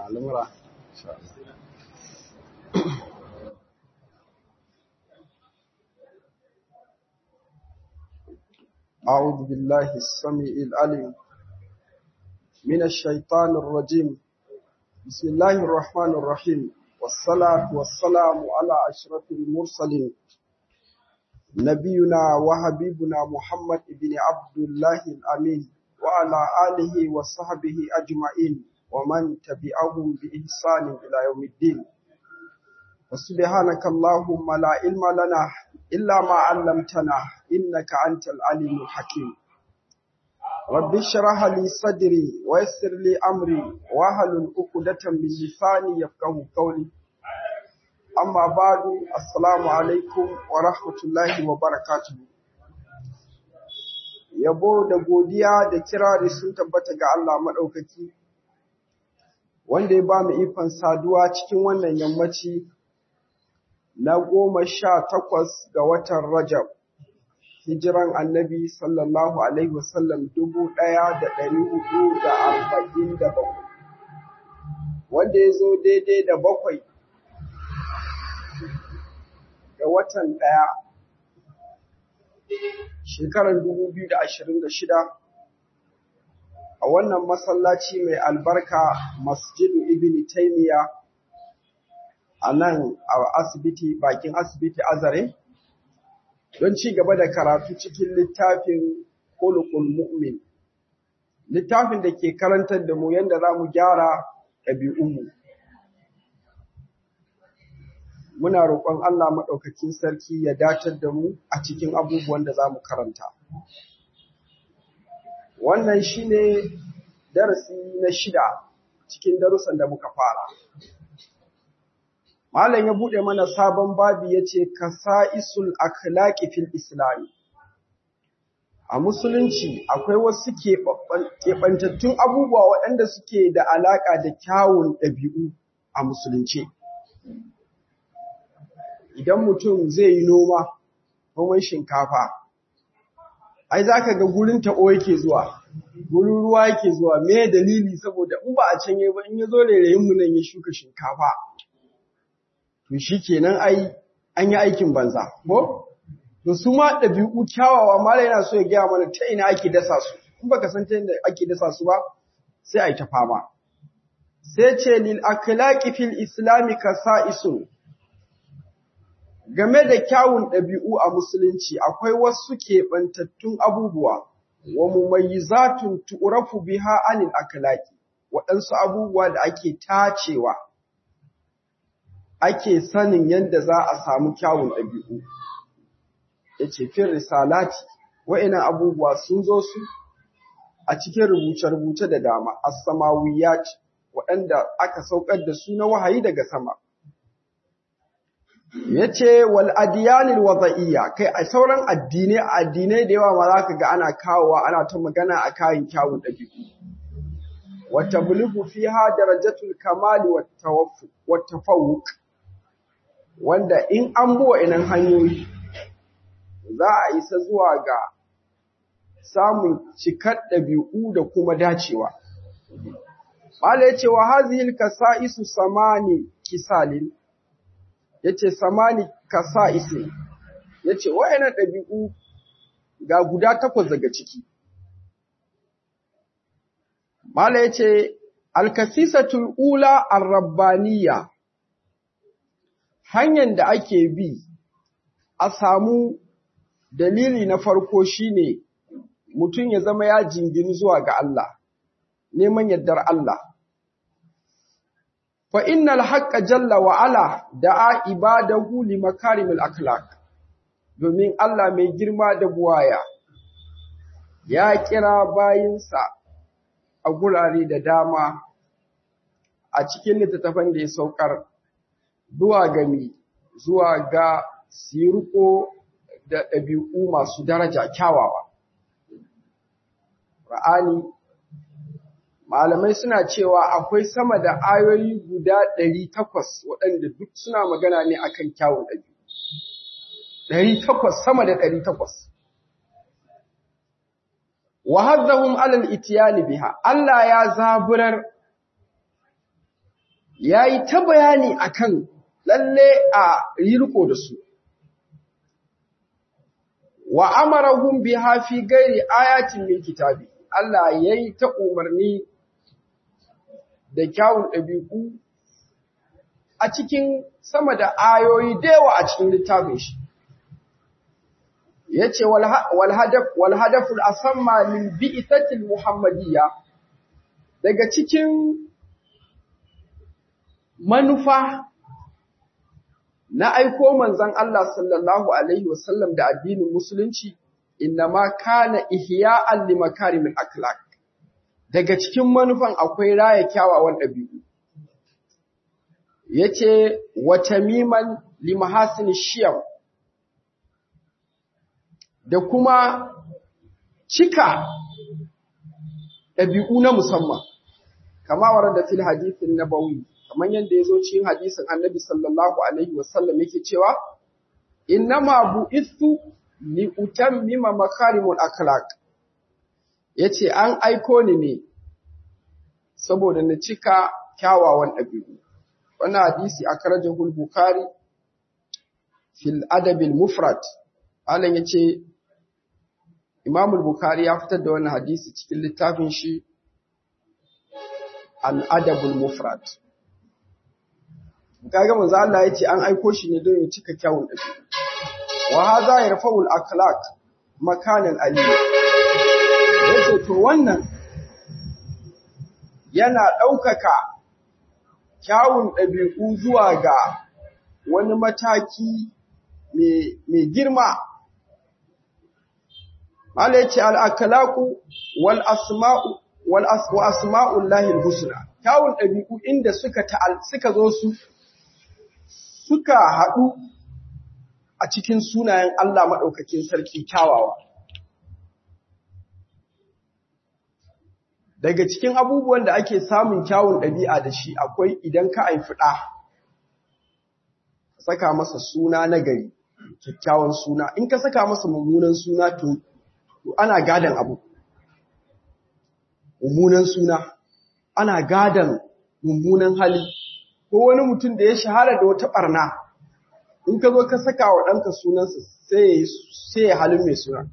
al'amura insha Allah أعوذ بالله السميع العليم من الشيطان الرجيم بسم الله الرحمن الرحيم والصلاة والسلام على أشرف المرسلين نبينا وحبيبنا محمد بن عبد الله الأمين وعلى آله وصحبه أجمعين ومن تبعهم بإحسان إلى يوم الدين وسبحانك اللهم لا علم لنا إلا ما علمتنا إنك أنت العليم الحكيم رب اشرح لي صدري ويسر لي أمري واحلل عقدة من لساني يفقهوا قولي أما بعد السلام عليكم ورحمة الله وبركاته yabo da godiya da kirari sun tabbata ga Allah maɗaukaki wanda ya ba mu ikon saduwa cikin wannan yammaci na goma sha takwas ga watan Rajab, hijiran annabi sallallahu Alaihi wasallam dubu ɗaya da ɗari hudu da arba'in da bakwai, wanda ya zo daidai da bakwai ga watan ɗaya, shekarar dubu biyu da ashirin da shida, a wannan masallaci mai albarka masjidu ibn Taymiyyah a nan a asibiti bakin asibiti azare don ci gaba da karatu cikin littafin kulukul mu'min littafin da ke karantar da mu yadda za mu gyara ɗabi'unmu muna roƙon Allah maɗaukakin sarki ya datar da mu a cikin abubuwan da za mu karanta wannan shine darasi na shida cikin darussan da muka fara Malam ya buɗe mana sabon babi ya ce, Kasa'isul akhlaqi fil Islami. A Musulunci akwai wasu keɓantattun abubuwa waɗanda suke da alaƙa da kyawun ɗabi'u a Musulunci. Idan mutum zai yi noma, noman shinkafa, ai za ka ga gurin taɓo yake zuwa, gurin ruwa yake zuwa, me dalili saboda in ba a can yi ba in ya zo rairayinmu nan ya shuka shinkafa. to shi kenan ai an yi aikin banza ko to su ma ɗabi'u kyawawa mala yana so ya gaya mana ta ina ake dasa su in baka san ta inda ake dasa su ba sai a yi ta fama sai ce lil akhlaqi fil islami kasa'isun game da kyawun ɗabi'u a musulunci akwai wasu keɓantattun abubuwa wa mumayyizatun tu'rafu biha anil akhlaqi waɗansu abubuwa da ake tacewa ake sanin yadda za a samu kyawun ɗabi'u. Ya ce, fin risalati, wa'inan abubuwa sun zo su a cikin rubuce-rubuce da dama, as-samawiyat waɗanda aka saukar da su na wahayi daga sama. Ya ce, wal adiyanil waza'iyya, kai a sauran addinai, addinai da yawa ma za ka ga ana kawowa ana ta magana a kayan kyawun ɗabi'u. Wata bulugu fi ha darajatul kamali wa tafawuk. wanda in an buwa inan hanyoyi za a isa zuwa ga samun cikar ɗabi'u da kuma dacewa. Mala ya ce wa hazihil kasa'isu samani kisalin, ya ce samani kasa'isin, ya ce wa'yanan ɗabi'u ga guda takwas daga ciki. Mala ya ce, Alkasisatul ula arrabbaniya hanyar da ake bi a samu dalili na farko shine mutum ya zama ya jingini zuwa ga Allah neman yardar Allah fa innal haqqa jalla wa ala da'a ibadahu li makarimil akhlaq domin Allah mai girma da buwaya ya kira bayinsa a gurare da dama a cikin littattafan da ya saukar zuwa gami zuwa ga sirko da ɗabi'u masu daraja kyawawa. Ra'ani, malamai suna cewa akwai sama da ayoyi guda ɗari takwas waɗanda duk suna magana ne akan kyawun ɗabi'u. Ɗari takwas, sama da ɗari takwas. Wa hazzahum alal itiyani biha, Allah ya zaburar yayi ta bayani akan lalle a riko da su wa amarahum biha fi ghairi ayatin min kitabi Allah yayi ta umarni da kyawun ɗabi'u a cikin sama da ayoyi da yawa a cikin littafin shi yace wal hadaf wal hadaful asamma lil bi'tatil muhammadiyya daga cikin manufa na aiko manzon Allah sallallahu alaihi wasallam da addinin musulunci innama kana ihya'an limakarimil akhlaq daga cikin manufan akwai raya kyawawan ɗabi'u yace wa tamiman limahasin shiyam da kuma cika ɗabi'u na musamman kama warada fil hadithin nabawi kamar yadda ya zo cikin hadisin annabi sallallahu alaihi wasallam yake cewa innama bu'ithu li utammima makarimul akhlaq yace an aiko ni ne saboda na cika kyawawan ɗabi'u wannan hadisi akrajahu al-bukhari fil adab al-mufrad alan yace imam al-bukhari ya fitar da wannan hadisi cikin littafin shi al-adab al-mufrad kaga manzo Allah yace an aiko shi ne don ya cika kyawun ɗabi'u wa hadha yarfa'u al-akhlaq makanan aliyya yace to wannan yana ɗaukaka kyawun ɗabi'u zuwa ga wani mataki mai girma. Mala yace al'akalaku wal asma'u wal asma'ul lahil husna. Kyawun ɗabi'u inda suka suka zo su suka haɗu a cikin sunayen Allah maɗaukakin sarki kyawawa. daga cikin abubuwan da ake samun kyawun ɗabi'a da shi akwai idan ka haifi ɗa saka masa suna na gari kyakkyawan suna in ka saka masa mummunan suna to ana gadan abu mummunan suna ana gadan mummunan hali ko wani mutum da ya shahara da wata ɓarna in ka zo ka saka wa ɗanka sunansa sai ya halin mai suna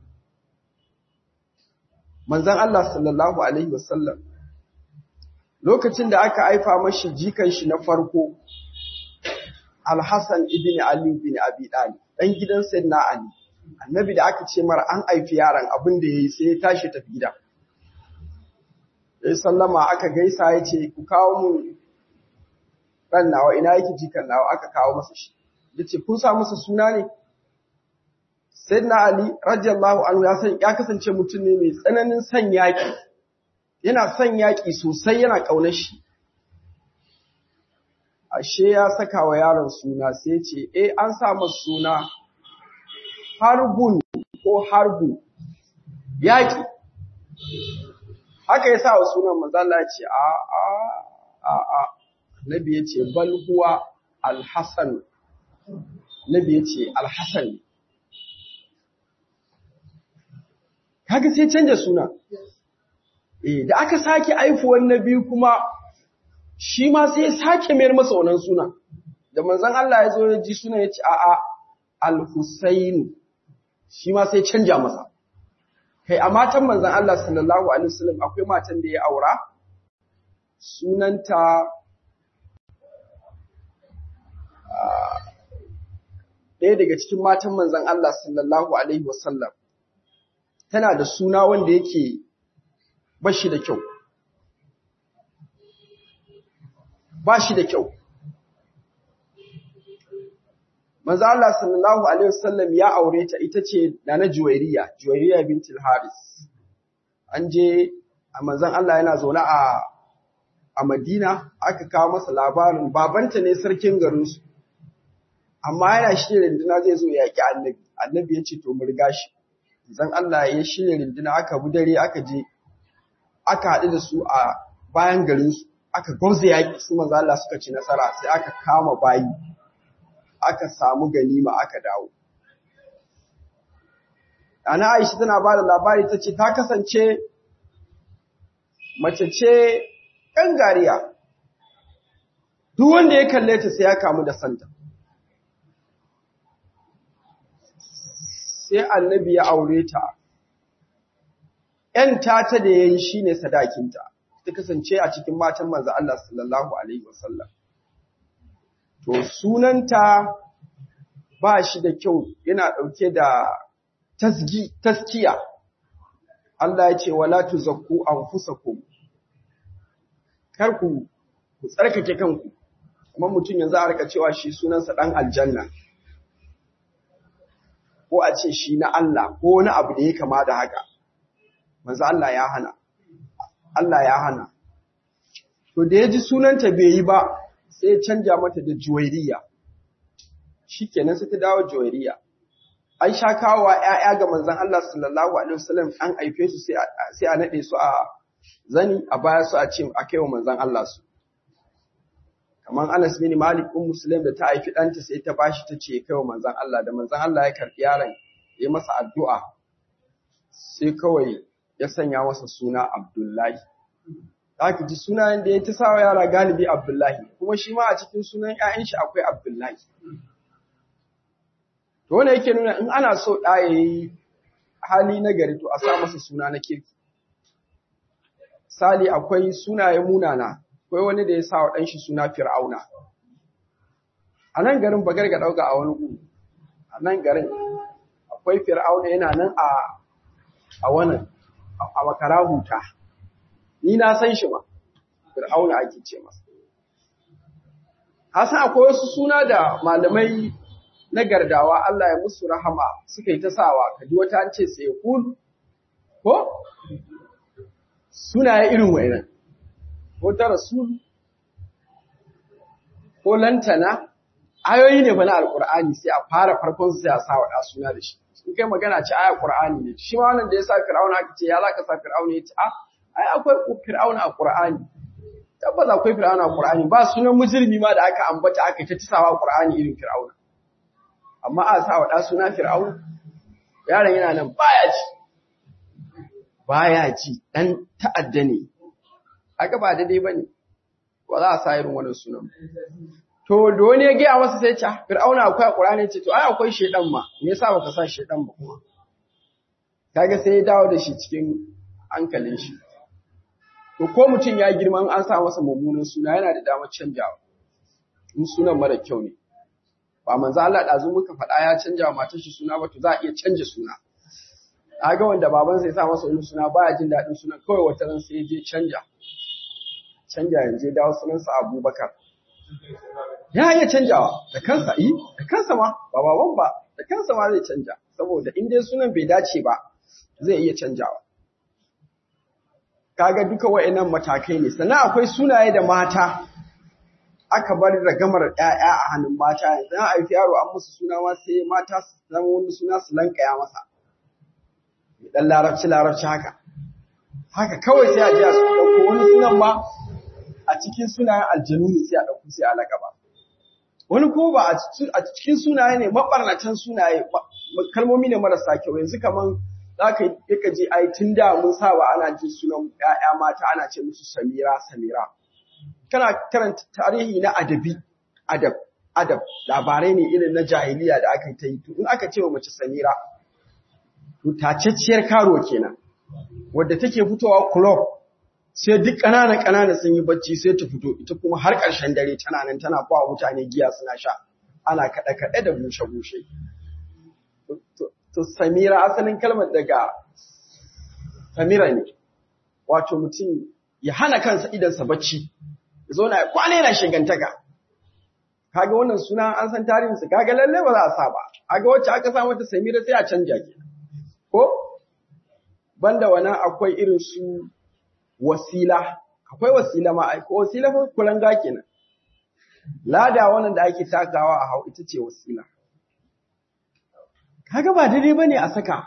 manzan Allah sallallahu Alaihi wasallam lokacin da aka haifa mashi jikan shi na farko Alhassan ibn Ali bin Abi Talib dan gidan Sayyidina Ali annabi da aka ce mara an haifi yaron abin da yayi sai ya tashi tafi gida sai sallama aka gaisa ya ce ku kawo mu dan nawa ina yake jikan nawa aka kawo masa shi yace kun sa masa suna ne Sayyidina Ali radiyallahu anhu ya san ya kasance mutum ne mai tsananin son yaki. Yana son yaki sosai yana kaunar shi. Ashe ya saka wa yaron suna sai ce eh an sa masa suna Harbun ko Harbu yaki. Haka ya sa wa sunan manzo Allah ya ce a a a a Nabi ya ce bal huwa Al-Hasan. Nabi ya ce Al-Hasan kaga sai canja suna eh da aka sake aifuwan na biyu kuma shi ma sai sake mayar masa wannan suna da manzon Allah ya zo ya ji suna ya ce a a al-Husayn shi ma sai canja masa kai a matan manzon Allah sallallahu alaihi wasallam akwai matan da ya aura sunanta ɗaya daga cikin matan manzon Allah sallallahu alaihi wasallam tana da suna wanda yake bashi da kyau ba shi da kyau manzo Allah sallallahu alaihi wasallam ya aure ta ita ce Nana Juwairiya Juwairiya bintul Haris an je a manzon Allah yana zaune a a Madina aka kawo masa labarin babanta ne sarkin garin su amma yana shirye rinduna zai zo ya yaki annabi annabi ya ce to mu riga shi zan Allah ya shirya rinduna aka bi dare aka je aka haɗu da su a bayan garin su aka gwamza yaƙi su manzo Allah suka ci nasara sai aka kama bayi aka samu ganima aka dawo Ana Aisha tana ba da labari ta ce ta kasance mace ce gariya. duk wanda ya kalle ta sai ya kamu da santa sai annabi ya aure ta ‘yan tata da ya yi shi ne sadakinta ta kasance a cikin matan manzo Allah sallallahu Alaihi wasallam to sunanta ba shi da kyau yana ɗauke da taskiya Allah ya ce wala tuzakku anfusakum kar ku ku tsarkake kanku kuma mutum yanzu a rika cewa shi sunansa dan aljanna ko a ce shi na Allah ko wani abu da ya kama da haka manzo Allah ya hana Allah ya hana to da ya ji sunanta bai yi ba sai ya canja mata da juwairiya shikenan sai ta dawo juwairiya an sha kawo ‘ya'ya ga manzan Allah sallallahu Alaihi wasallam an haife su sai a naɗe su a zani a baya su a ce a kai wa manzan Allah su. Kamar Anas bin Malik ɗin Musulun da ta haifi ɗanta sai ta bashi ta ce kai wa manzan Allah da manzan Allah ya karɓi yaron ya masa addu'a sai kawai ya sanya masa suna Abdullahi. Za ki ji sunayen da ya ta sa wa yara galibi Abdullahi, kuma shi ma a cikin sunan ‘ya'yan shi akwai Abdullahi. To wanda yake nuna in ana so ɗa ya yi hali na gari to a sa masa suna na kirki. Sali akwai sunaye munana, akwai wani da ya sa wa ɗanshi suna Fir'auna. A nan garin bagar ga ɗauka a wani gu, a nan garin akwai Fir'auna yana nan a a wannan a makara huta. Ni na san shi ma, Fir'auna ake ce masa. Hasan akwai wasu suna da malamai na gardawa Allah ya musu rahama suka yi ta sawa kaji wata an ce sai kul ko sunaye irin wayannan ko ta rasul ko lantana ayoyi ne bana alqur'ani sai a fara farkon sai a sa wa suna da shi in kai magana ce aya qur'ani ne shi ma wannan da ya sa fir'auna aka ce ya zaka sa fir'auna ya ce a ai akwai fir'auna a qur'ani tabbas akwai fir'auna a qur'ani ba sunan mujrimi ma da aka ambata aka ta tisawa qur'ani irin fir'auna amma a sa wa ɗa suna fir'aun yaron yana nan baya ji baya ji ɗan ta'adda ne haka ba daidai ba ne ba za a sa irin wannan sunan to da wani ya gaya masa sai ce fir'auna akwai a ƙur'ani ce to ai akwai shedan ma me yasa baka sa shedan ba kuma kaga sai ya dawo da shi cikin hankalin shi to ko mutum ya girma an sa masa mummunan suna yana da damar canjawa in sunan mara kyau ne ba manzo Allah dazu muka faɗa ya canja wa matar shi suna ba to za a iya canja suna ga wanda baban sai sa masa wani suna baya jin daɗin sunan kawai wata ran sai je canja canja yanzu dawo sunansa Abubakar ya iya canjawa da kansa yi da kansa ma ba baban ba da kansa ma zai canja saboda in dai sunan bai dace ba zai iya canjawa kaga duka wa'annan matakai ne sannan akwai sunaye da mata aka bar ragamar ‘ya'ya a hannun mata yanzu an haifi yaro an musu suna ma sai mata su zama wani suna su lankaya masa dan larabci larabci haka haka kawai sai a ji a su ɗauko wani sunan ma a cikin sunayen aljanu ne sai a ɗauko sai a laƙaba wani ko ba a cikin sunaye ne maɓarnatan sunaye kalmomi ne marasa kyau yanzu kaman za ka yi ka je ai tun da mun saba ana jin sunan ‘ya'ya mata ana ce musu samira samira kana karanta tarihi na adabi adab adab labarai ne irin na jahiliya da aka ta yi to in aka ce wa mace samira to tacacciyar karo kenan wadda take fitowa club sai duk ƙananan ƙananan sun yi bacci sai ta fito ita kuma har ƙarshen dare tana nan tana ba mutane giya suna sha ana kaɗe kaɗe da bushe bushe to samira asalin kalmar daga samira ne wato mutum ya hana kansa idansa bacci ya zauna ya kwana yana shigantaka kaga wannan suna an san tarihinsa kaga lalle ba za a sa ba kaga wacce aka sa mata samira sai a canja ke ko banda wannan akwai irin su wasila akwai wasila ma ai ko wasila fa kulanga kenan lada wannan da ake takawa a hau ita ce wasila kaga ba daidai bane a saka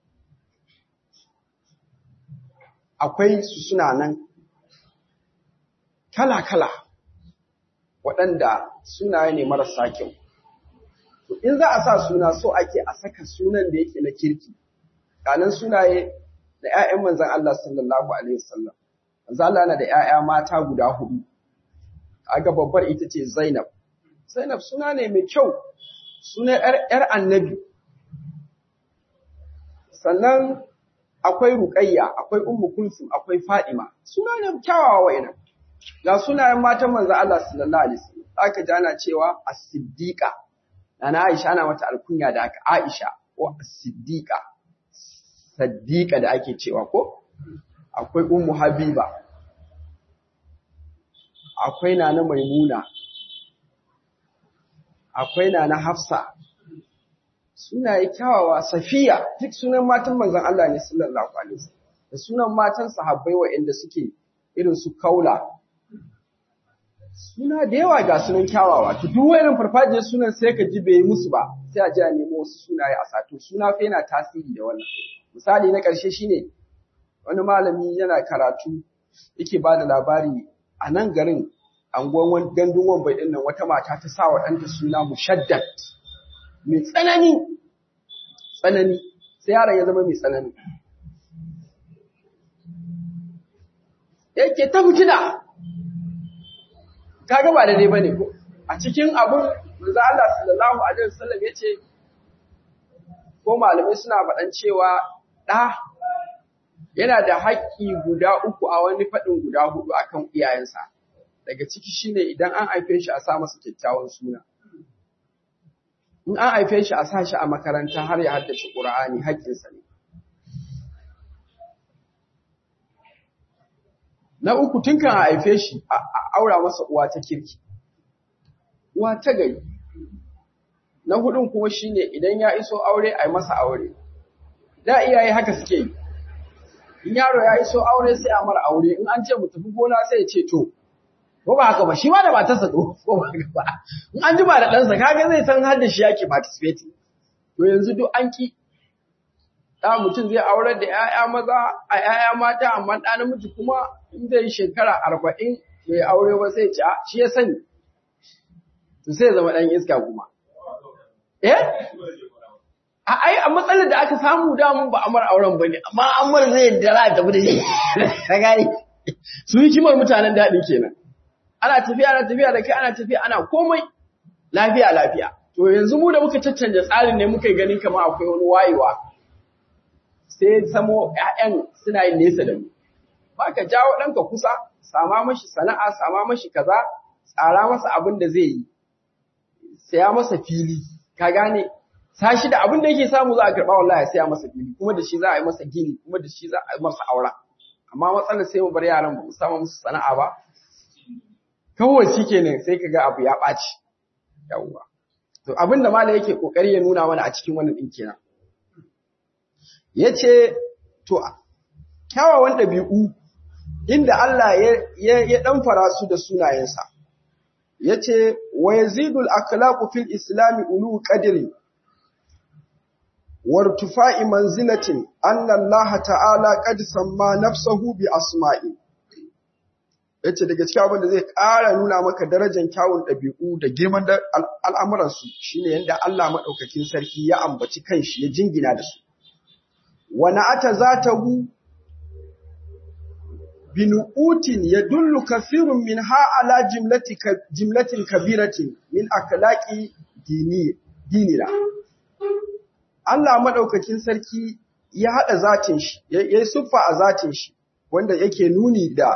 akwai su suna nan kala-kala waɗanda sunaye ne marasa kyau. To, in za a sa suna so ake a saka sunan da yake na kirki, ƙanan sunaye da ‘ya'yan manzan Allah sallallahu Alaihi wasallam. Manzan Allah na da ‘ya'ya mata guda hudu, kaga babbar ita ce Zainab Zainab suna ne mai kyau suna ‘yar annabi sannan akwai Ruqayya akwai Ummu Kulsum akwai Fadima suna ne kyawawa wa'ina ga sunayen matan manzo Allah sallallahu alaihi wasallam aka ji ana cewa as-siddiqa Nana Aisha ana mata alkunya da aka Aisha ko as-siddiqa saddiqa da ake cewa ko akwai Ummu Habiba akwai Nana Maimuna akwai Nana Hafsa sunaye kyawawa Safiya duk sunan matan manzon Allah ne sallallahu alaihi wasallam da sunan matan sahabbai waɗanda suke irin su Kaula suna da yawa ga sunan kyawawa to duk wayannan farfajiyar sunan sai ka ji bai yi musu ba sai a ji a nemo wasu sunaye a sato suna fa yana tasiri da wannan misali na ƙarshe shine wani malami yana karatu yake ba da labari a nan garin anguwan gandun wambai ɗin nan wata mata ta sa wa ɗanta suna mushaddad mai tsanani tsanani sai yaron ya zama mai tsanani yake ta fitina kaga ba daidai bane ko a cikin abun manzo Allah sallallahu alaihi wasallam yace ko malamai suna faɗan cewa ɗa yana da haƙƙi guda uku a wani faɗin guda hudu akan iyayensa daga ciki shine idan an haife shi a sa masa kyakkyawan suna in an haife shi a sa shi a makaranta har ya haddace Qur'ani haƙƙinsa ne Na uku tun kan haife shi a aura masa uwa ta kirki, uwa ta gari. Na hudun kuma shi ne idan ya iso aure a yi masa aure. Da iyaye haka suke yi. In yaro ya iso aure sai a mara aure, in an ce mu tafi gona sai ya ce to. Ko ba haka ba, shi ma da matarsa to, ko ba haka ba. In an jima da ɗansa, kaga zai san har da shi yake participating. To yanzu duk an ki da mutum zai aurar da ‘ya'ya maza a ‘ya'ya mata amma ɗa namiji kuma in zai shekara arba'in bai aure ba sai ci shi ya sani to sai zama ɗan iska kuma. Eh? A ai a matsalar da aka samu damun ba amar auren ba ne amma amar zai da za a tafi da shi ka gani su yi kimar mutanen daɗi kenan. Ana tafiya ana tafiya da kai ana tafiya ana komai lafiya lafiya. To yanzu mu da muka caccanja tsarin ne muka yi ganin kamar akwai wani wayewa. sai samo ‘ya'yan suna yin nesa da mu. Ba ka jawo ɗanka kusa, sama mashi sana'a, sama mashi kaza, tsara masa abin da zai yi, saya masa fili, ka gane, sashi da abin da yake samu za a karɓa wallahi ya saya masa fili, kuma da shi za a yi masa gini, kuma da shi za a yi masa aura. Amma matsalar sai mu bar yaran ba mu sama musu sana'a ba, kawai shi kenan sai ka ga abu ya ɓaci. Yawwa. To abin da malam yake ƙoƙari ya nuna mana a cikin wannan ɗin kenan. ya ce, To, kyawawan ɗabi'u inda Allah ya ɗanfara su da sunayensa, ya ce, Wa yazidul akhlaqu fil islami ulu ƙadirin, wartufa'i manzilatin, annallaha ta'ala ƙad samma nafsahu bi asma'i. Ya ce, daga cikin abin da zai ƙara nuna maka darajar kyawun ɗabi'u da girman al'amuransu shi ne yadda Allah maɗaukakin sarki ya ambaci kanshi ya jingina da su. ونعت ذاته بنؤوت يدل كثير منها على جملة جملة كبيرة من أخلاق ديننا Allah madaukakin sarki ya haɗa zatin shi ya yi siffa a zatin shi wanda yake nuni da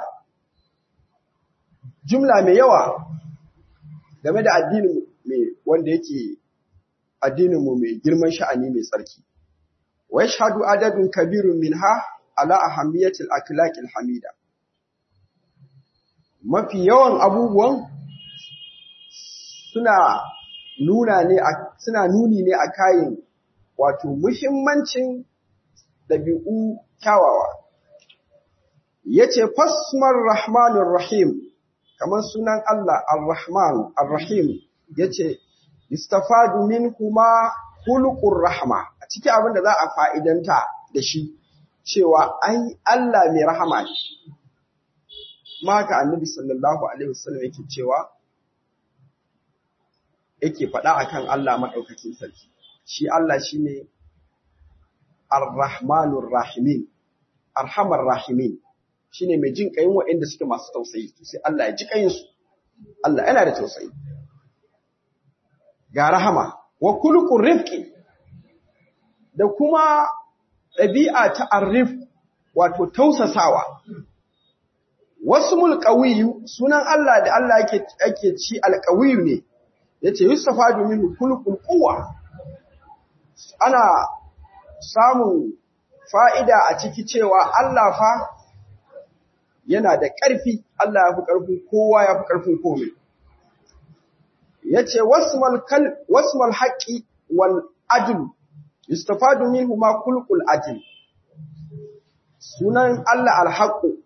jumla mai yawa game da addinin mai wanda yake addinin mu mai girman sha'ani mai tsarki ويشهد عدد كبير منها على أهمية الأخلاق الحميدة mafi yawan abubuwan suna nuna ne suna nuni ne a kayan wato muhimmancin dabi'u kyawawa yace fasmar rahmanir rahim kamar sunan Allah ar-rahman ar-rahim yace istafadu minhuma khuluqur rahma a cikin abin da za a fa'idanta da shi cewa ai Allah mai rahama ne maka annabi sallallahu alaihi wasallam yake cewa yake faɗa akan Allah madaukakin sarki shi Allah shine ar-rahmanur rahimin arhamar rahimin shine mai jin kayin waɗanda suke masu tausayi sai Allah ya ji kayin su Allah yana da tausayi ga rahama wa kulqur rifqi da kuma ɗabi'a ta arif wato tausasawa wasmul qawiyyu sunan Allah da Allah yake ake ci alqawiyyu ne yace yustafadu minhu kulqul quwwa ana samun fa'ida a ciki cewa Allah fa yana da ƙarfi, Allah ya fi ƙarfin kowa ya fi ƙarfin komai. Ya ce, Wasmal haƙi wal adil, yustafadu min huma kulkul adil. Sunan Allah alhaƙu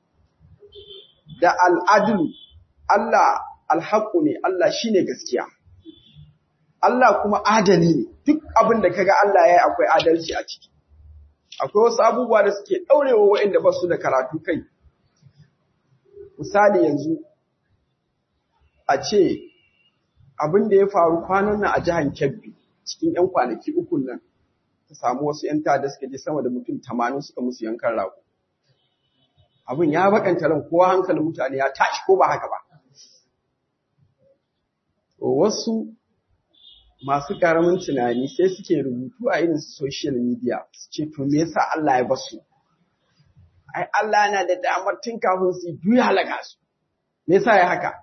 da al'adilu, Allah alhaƙu ne, Allah shi ne gaskiya. Allah kuma adali ne, duk abin da kaga Allah ya yi akwai adalci a ciki. Akwai wasu abubuwa da suke ɗaurewa waɗanda ba su da karatu kai. Misali yanzu, a ce abin da ya faru kwanan nan a jihar Kebbi cikin ‘yan kwanaki uku nan, ta samu wasu ‘yan tada suka je sama da mutum tamanin suka musu yankan rago. Abin ya bakanta ran kowa hankalin mutane ya tashi ko ba haka ba. Wasu masu karamin tunani sai suke rubutu a irin social media su ce to me yasa Allah ya basu ai Allah yana da damar tun kafin su yi halaka su me yasa ya haka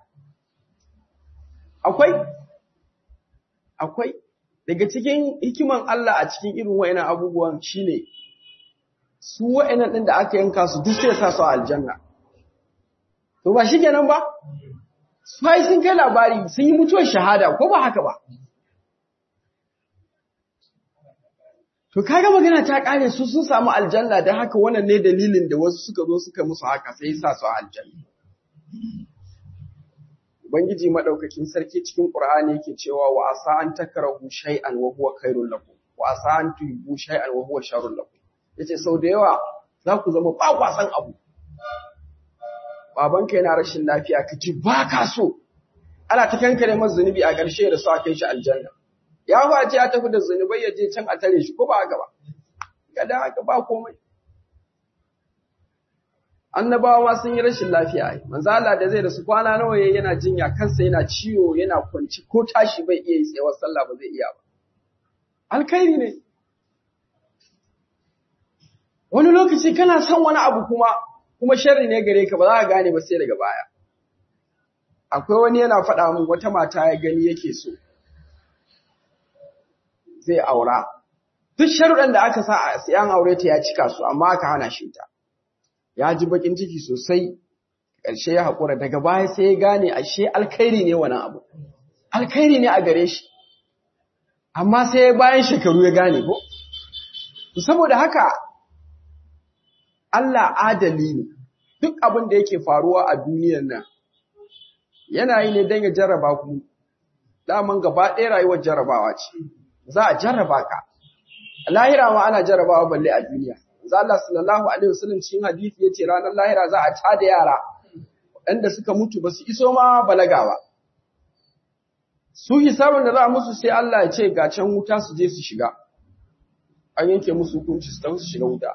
akwai akwai daga cikin hikiman Allah a cikin irin wayannan abubuwan shine su wayannan din da aka yanka su duk sai sa su aljanna to ba shikenan ba su ai sun kai labari sun yi mutuwar shahada ko ba haka ba To kaga magana ta kare su sun samu aljanna da haka wannan ne dalilin da wasu suka zo suka musu haka sai sa su aljanna. Ubangiji madaukakin sarki cikin Qur'ani yake cewa wa asa an takrahu shay'an wa huwa khairul lakum wa asa an tuhibbu shay'an wa huwa sharrul lakum. Yace sau da yawa za ku zama ba kwa san abu. Babanka yana rashin lafiya ka ji ba ka so. Ana ta kankare masa zunubi a ƙarshe da su a kai shi aljanna. ya face ya tafi da zunubai ya je can a tare shi ko ba haka ba kada haka ba komai annabawa ma sun yi rashin lafiya ai manzo Allah da zai da su kwana nawa yayi yana jinya kansa yana ciwo yana kwanci ko tashi bai iya yi tsayawar sallah ba zai iya ba alkhairi ne wani lokaci kana son wani abu kuma kuma sharri ne gare ka ba za ka gane ba sai daga baya akwai wani yana faɗa min wata mata ya gani yake so zai aura. Duk sharuɗan da aka sa a siyan aure ta ya cika su, amma aka hana shi ta. Ya ji bakin ciki sosai, ƙarshe ya haƙura daga baya sai ya gane ashe alkhairi ne wani abu. Alkhairi ne a gare shi. Amma sai bayan shekaru ya gane ko? Saboda haka, Allah adali ne, duk abin da yake faruwa a duniyar nan, yana yi ne don ya jarraba ku, daman gaba ɗaya rayuwar jarrabawa ce. za a jarraba ka. Lahira ma ana jarrabawa balle a duniya. Za Allah sallallahu alaihi wasallam cikin hadisi yace ranar lahira za a tada yara waɗanda suka mutu ba su iso ma balaga ba. Su hisabin da za a musu sai Allah ya ce ga can wuta su je su shiga. An yanke musu hukunci su tafi su shiga wuta.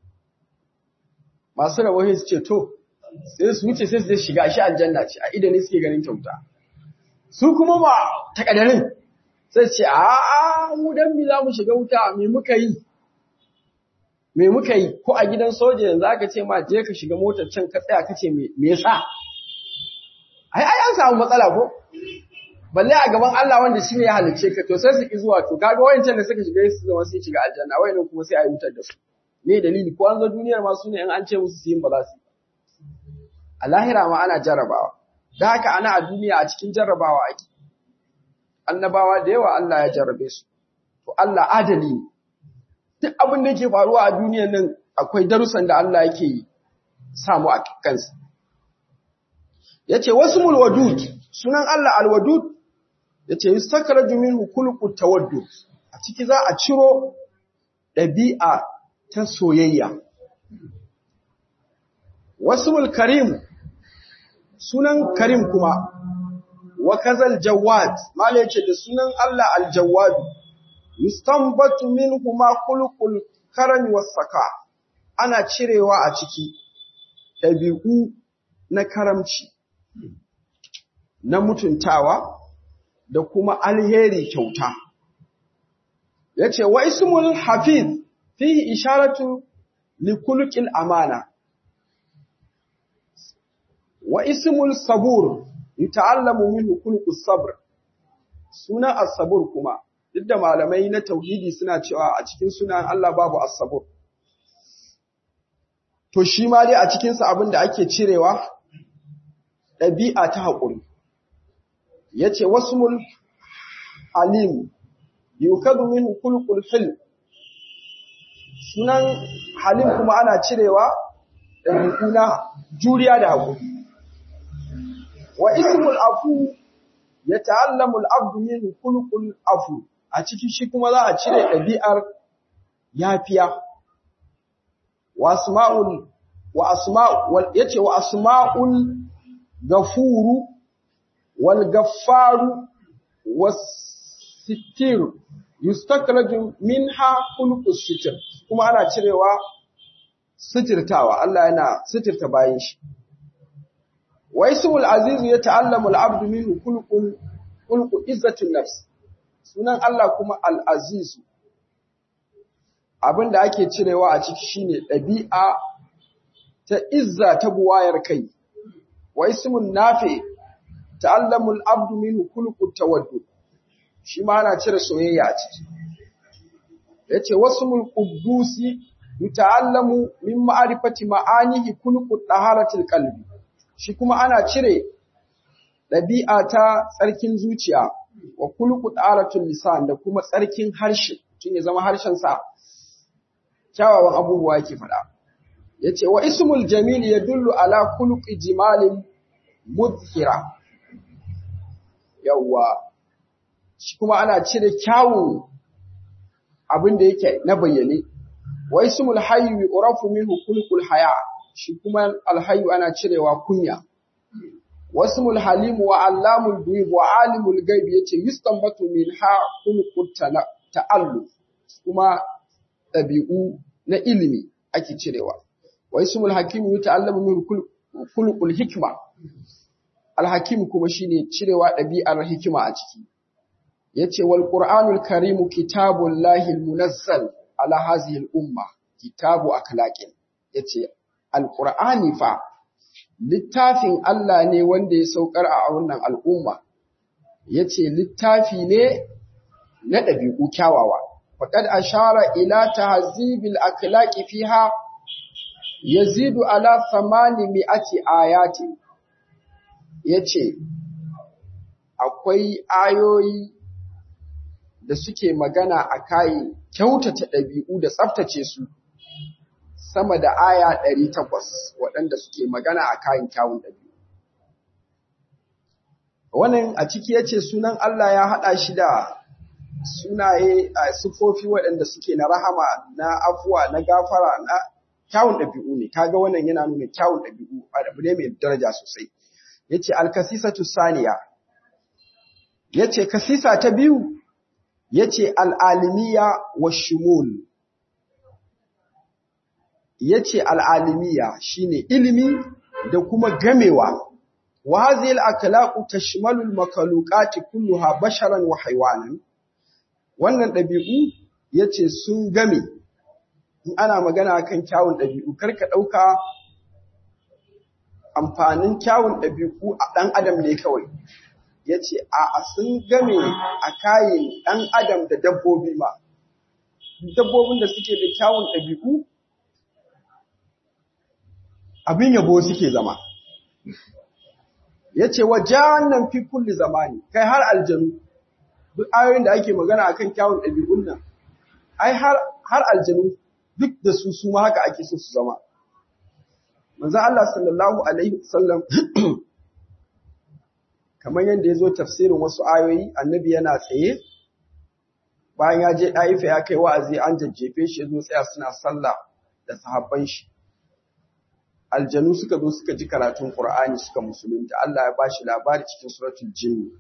Masu rawahi su ce to sai su wuce sai su je shiga shi aljanna ce a idan ne suke ganin kyauta. Su kuma ba takadarin sai ce a'a mu dan mi za mu shiga wuta me muka yi me muka yi ko a gidan soja yanzu aka ce ma je ka shiga motar can ka tsaya kace me me yasa ai ai an samu matsala ko balle a gaban Allah wanda shine ya halice ka to sai su ki zuwa to kaga wayancan da suka shiga su zama sai shiga aljanna wayannan kuma sai a yi wutar da su me dalili ko an zo duniyar ma su ne in an ce musu su yin ba za su a lahira ma ana jarrabawa da haka ana a duniya a cikin jarrabawa ake annabawa da yawa Allah ya jarrabe su to Allah adali ne duk abin da yake faruwa a duniyar nan akwai darussan da Allah yake yi samu a kansa yace wasmul wadud sunan Allah alwadud yace yustakraju minhu kulqut tawaddud a ciki za a ciro dabi'a ta soyayya wasmul karim sunan karim kuma wa kazal jawad mala yace da sunan Allah aljawad yustanbatu minhu ma khuluqul karam was saka ana cirewa a ciki dabi'u na karamci na mutuntawa da kuma alheri kyauta yace wa ismul hafiz fihi isharatu likulqil amana wa ismul sabur yata'allamu minhu kulqus sabr sunan as-sabur kuma duk da malamai na tauhidi suna cewa a cikin sunan Allah babu as-sabur to shi ma dai a cikin sa abin da ake cirewa ɗabi'a ta haƙuri yace wasmul halim yukadu minhu kulqul hil sunan halim kuma ana cirewa ɗabi'u na juriya da haƙuri wa ismul afu ya ta'allamu al'abdu minhu kulqul afu a ciki shi kuma za a cire ɗabi'ar yafiya wa asma'ul wa asma'ul yace wa asma'ul gafuru wal gaffaru was sittir yustakraju minha khuluqus sitr kuma ana cirewa sitirtawa Allah yana sitirta bayin shi wa ismul aziz yata'allamu al-abdu minhu khuluqul khuluqu izzatun nafs sunan Allah kuma al-aziz abinda ake cirewa a ciki shine dabi'a ta izza ta buwayar kai wa ismun nafi ta'allamu al-abdu minhu khuluqut tawaddud shi ma ana cire soyayya a ciki yace wasmul quddusi yata'allamu min ma'rifati ma'anihi khuluqut taharatil qalbi shi kuma ana cire ɗabi'a ta tsarkin zuciya wa khuluqut taharatul lisan da kuma tsarkin harshe tun ya zama harshen sa kyawawan abubuwa yake faɗa yace wa ismul jamil yadullu ala khuluqi jimalin mudhira yawwa shi kuma ana cire kyawun abin da yake na bayyane wa ismul hayyu yurafu minhu khuluqul haya shi kuma alhayyu ana cirewa kunya wa ismul halim wa allamul ghuyub wa alimul ghaib yace yustanbatu minha khuluqut ta'alluf kuma dabi'u na ilimi ake cirewa wa ismul hakim yata'allamu min khuluqul hikma alhakim kuma shine cirewa dabi'ar hikima a ciki yace wal qur'anul karim kitabullahi almunazzal ala hadhihi al-umma kitabu akhlaqin yace alqur'ani fa littafin Allah ne wanda ya saukar a wannan al'umma yace littafi ne na dabi'u kyawawa faqad ashara ila tahzibil akhlaqi fiha yazidu ala 800 ayati yace akwai ayoyi da suke magana a kayi kyautata ɗabi'u da tsaftace su sama da aya ɗari takwas waɗanda suke magana a kayan kyawun ɗabi'u. Wannan a ciki ya ce sunan Allah ya haɗa shi da sunaye a sufofi waɗanda suke na rahama, na afuwa, na gafara, na kyawun ɗabi'u ne, kaga wannan yana nuna kyawun ɗabi'u abu ne mai daraja sosai. Ya ce alkasisatu saniya, ya ce kasisa ta biyu yace al'alimiya wa shumul yace al'alimiya shine ilimi da kuma gamewa wa hadhihi al-akhlaqu tashmalu al-makhluqati kulluha basharan wa haywanan wannan dabi'u yace sun game in ana magana kan kyawun dabi'u karka dauka amfanin kyawun dabi'u a dan adam ne kawai ya ce a sun game a kayan ɗan adam da dabbobi ma dabbobin da suke da kyawun ɗabi'u abin yabo suke zama ya ce wa nan fi kulli zamani kai har aljanu duk ayoyin da ake magana akan kyawun ɗabi'un nan ai har aljanu duk da su su ma haka ake so su zama manzo Allah sallallahu alaihi wasallam kamar yadda ya zo tafsirin wasu ayoyi annabi yana tsaye bayan ya je ɗaifa ya kai wa'azi an jajjefe shi ya zo tsaya suna sallah da sahabban shi aljanu suka zo suka ji karatun qur'ani suka musulunta Allah ya bashi labari cikin suratul jinn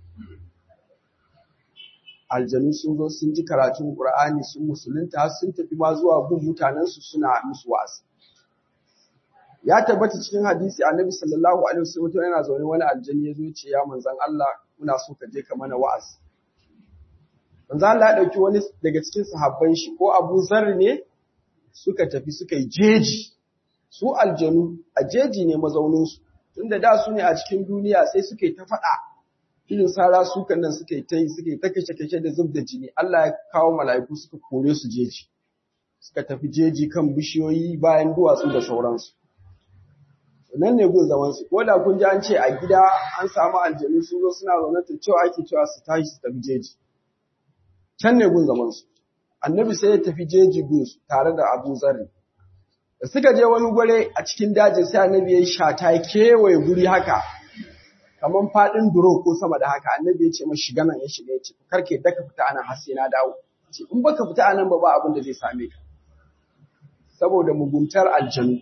aljanu sun zo sun ji karatun qur'ani sun musulunta har sun tafi ma zuwa gun mutanen su suna musu wa'azi ya tabbata cikin hadisi annabi sallallahu alaihi wasallam yana zaune wani aljani ya zo ya ce ya manzon Allah muna so ka je ka mana wa'azi manzon Allah ya dauki wani daga cikin sahabban shi ko Abu Zar ne suka tafi suka yi jeji su aljanu a jeji ne mazaunin su tunda da su ne a cikin duniya sai suka yi ta faɗa irin sara su nan suka yi ta yi suka yi ta kashe kashe da zub da jini Allah ya kawo mala'iku suka kore su jeji suka tafi jeji kan bishiyoyi bayan duwatsu da sauransu nan ne gun zaman su ko da kun ji an ce a gida an samu aljanu sun zo suna zaune to cewa ake cewa su tashi su tafi jeji can ne gun zaman su annabi sai ya tafi jeji gun su tare da Abu Zarri da suka je wani gware a cikin dajin sai annabi ya yi shata ya kewaye guri haka kamar faɗin duro ko sama da haka annabi ya ce ma shiga nan ya shiga ya ce karke da ka fita anan har sai na dawo ce in baka fita anan ba ba abin da zai same ka saboda muguntar aljanu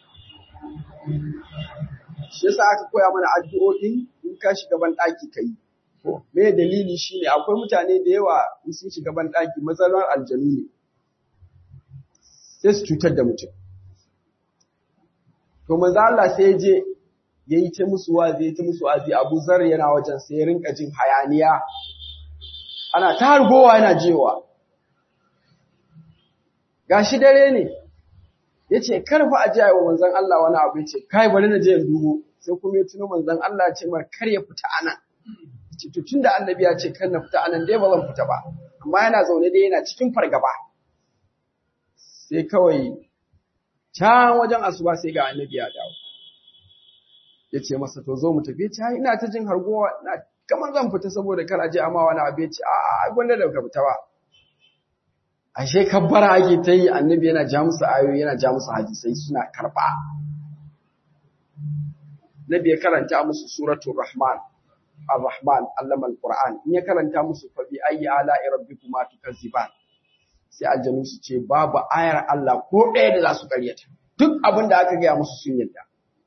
shi yasa aka koya mana addu'o'in in ka shiga ban ɗaki ka yi ko me dalili shine akwai mutane da yawa in sun shiga ban ɗaki matsalar aljanu ne sai su cutar da mutum to manzo Allah sai ya je ya yi ta musu wazi ya ta musu wazi Abu Zar yana wajen sai ya rinka jin hayaniya ana ta hargowa yana jewa gashi dare ne yace kar fa a ji wa manzon Allah wani abu yace kai bari na je in dubo sai kuma ya tuno manzon Allah ya ce mar kar ya fita anan ce to tunda annabi ya ce kar na fita anan dai ba zan fita ba amma yana zaune dai yana cikin fargaba sai kawai can wajen asuba sai ga annabi ya dawo ya ce masa to zo mu tafi ya ce ina ta jin hargowa na kamar zan fita saboda kar aje amma wani abu ya ce a a gwanda da ka fita ba ashe kabbara ake ta yi annabi yana ja musu ayoyi yana ja musu hadisai suna karba nabi ya karanta musu suratul rahman ar-rahman allama al-qur'an in ya karanta musu fa bi ayyi ala'i rabbikuma tukazziban sai aljanu su ce babu ayar Allah ko ɗaya da za su karyata duk abin da aka gaya musu sun yadda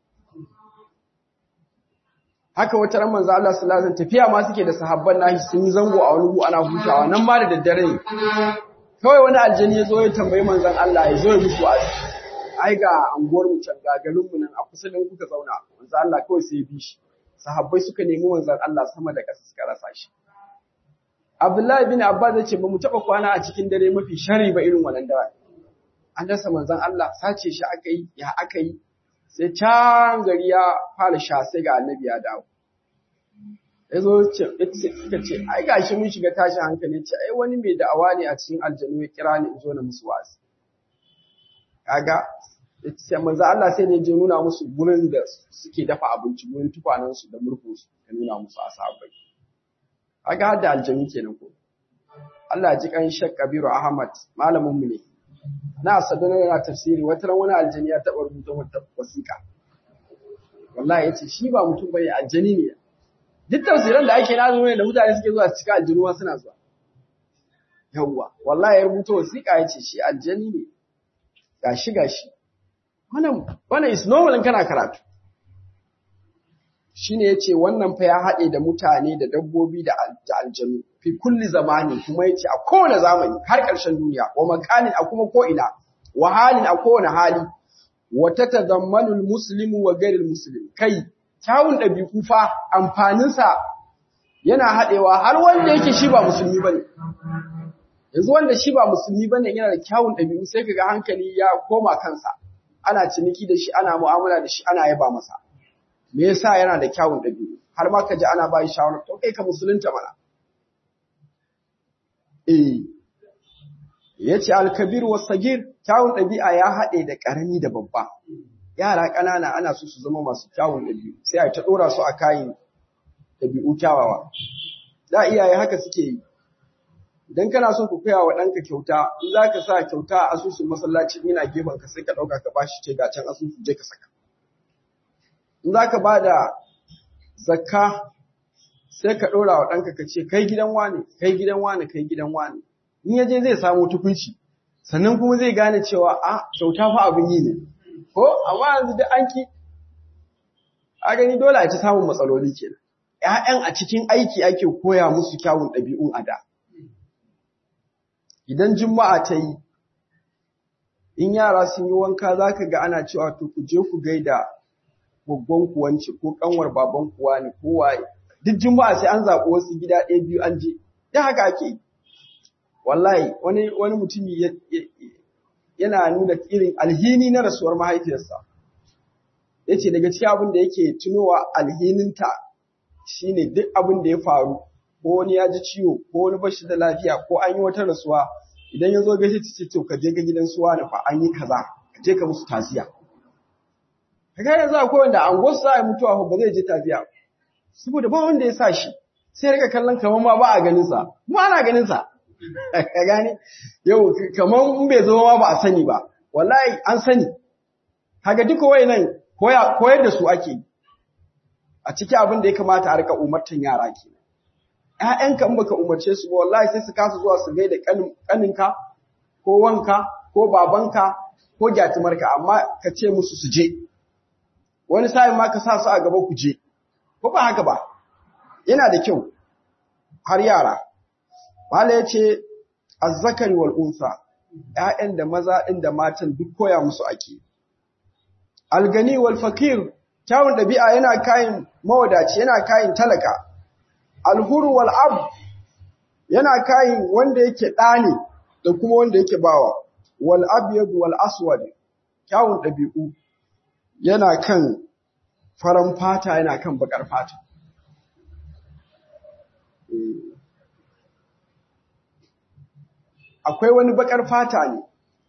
haka wata ran manzo Allah sallallahu alaihi wasallam tafiya ma suke da sahabban nashi sun yi zango a wani gu ana hutawa nan ma da daddare ne kawai wani aljani ya zo ya tambayi manzon Allah ya zo ya musu azi ai ga anguwar mu can ga garin mu nan a kusa da kuka zauna manzo Allah kawai sai ya bi shi sahabbai suka nemi manzon Allah sama da ƙasa suka rasa shi Abdullahi bin Abbas ya ce ba mu taɓa kwana a cikin dare mafi shari ba irin wannan dare. An dasa manzon Allah sace shi aka yi, ya aka yi, sai can gari ya fara sha sai ga annabi ya dawo. Ya zo suka ce, ai gashi mun shiga tashin hankali ce, ai wani mai da'awa ne a cikin aljanu ya kira ni in zo na musu wasu. Kaga, sai manzon Allah sai ne je nuna musu gurin da suke dafa abinci, gurin tukwanansu da murfinsu, ya nuna musu a sahabbai. Aga hadda aljami kenan ko. Allah ji kan Sheikh Kabiru Ahmad malamin mu ne. Na sadana yana tafsiri wata ran wani aljani ya taba rubuta wata wasiƙa. Wallahi yace shi ba mutum bane aljani ne. Duk tafsiran da ake nazo ne da mutane suke zuwa su cika aljanu suna zuwa. Yawwa, wallahi ya rubuta wasiƙa yace shi aljani ne. Gashi gashi. Wannan wannan is normal in kana karatu. shine yace wannan fa ya haɗe da mutane da dabbobi da aljanu fi kulli zamani kuma yace a kowane zamani har ƙarshen duniya wa makanin a kuma ko ina wa halin a kowane hali wa tatadammanu almuslimu wa ghairil muslim kai kyawun ɗabi'u fa amfanin sa yana haɗewa har wanda yake shi ba musulmi bane yanzu wanda shi ba musulmi bane yana da kyawun ɗabi'u sai kaga hankali ya koma kansa ana ciniki da shi ana mu'amala da shi ana yaba masa me yasa yana da kyawun ɗabi'u har ma ka ji ana bayi shawara to kai ka musulunta mana eh yace al-kabir was sagir kyawun ɗabi'a ya haɗe da ƙarami da babba yara ƙanana ana so su zama masu kyawun ɗabi'u sai a ta ɗora su a kayan ɗabi'u kyawawa da iyaye haka suke yi idan kana so ku koya wa ɗanka kyauta in za ka sa kyauta a asusun masallaci ina gefen ka sai ka ɗauka ka bashi ce ga can asusu je ka saka in za ka ba da zakka sai ka ɗora wa ɗanka ka ce kai gidan wane kai gidan wane kai gidan wane in ya je zai samu tukunci sannan kuma zai gane cewa a kyauta fa abin yi ne ko amma yanzu da an ki a gani dole a ci samun matsaloli kenan ‘ya'yan a cikin aiki ake koya musu kyawun ɗabi'un a da idan juma'a ta yi in yara sun yi wanka za ka ga ana cewa to ku je ku gaida babban kuwanci ko kanwar baban kuwa ne ko waye duk juma'a sai an zaɓi wasu gida ɗaya biyu an je da haka ake wallahi wani wani mutumi yana nuna irin alhini na rasuwar mahaifiyarsa yace daga cikin abin da yake tunowa alhininta shine duk abin da ya faru ko wani ya ji ciwo ko wani bashi da lafiya ko an yi wata rasuwa idan ya zo gaishe ta ce to ka je ga gidan suwa na fa an yi kaza ka je ka musu taziya kaga yanzu akwai wanda an gosu za a mutuwa ba zai je taziya saboda ba wanda ya sa shi sai rika kallon kamar ma ba a ganin sa kuma ana ganin sa ka gane yau kamar in bai zama ma ba a sani ba wallahi an sani kaga duka wayannan koya koyar da su ake a cikin abin da ya kamata a rika umartan yara kenan ‘ya'yanka in baka umarce su ba wallahi sai su kasa zuwa su gaida ƙaninka ko wanka ko babanka ko gyatumarka amma ka ce musu su je wani sa'in ma ka sa su a gaba ku je ko ba haka ba yana da kyau har yara Mala ya ce azzakari wal unsa ‘ya'yan da maza ɗin da matan duk koya musu ake algani wal fakir kyawun ɗabi'a yana kayan mawadaci yana kayan talaka alhuru wal ab yana kayin wanda yake ɗani da kuma wanda yake bawa wal abyad wal aswad kyawun ɗabi'u yana kan faran fata yana kan bakar fata akwai wani bakar fata ne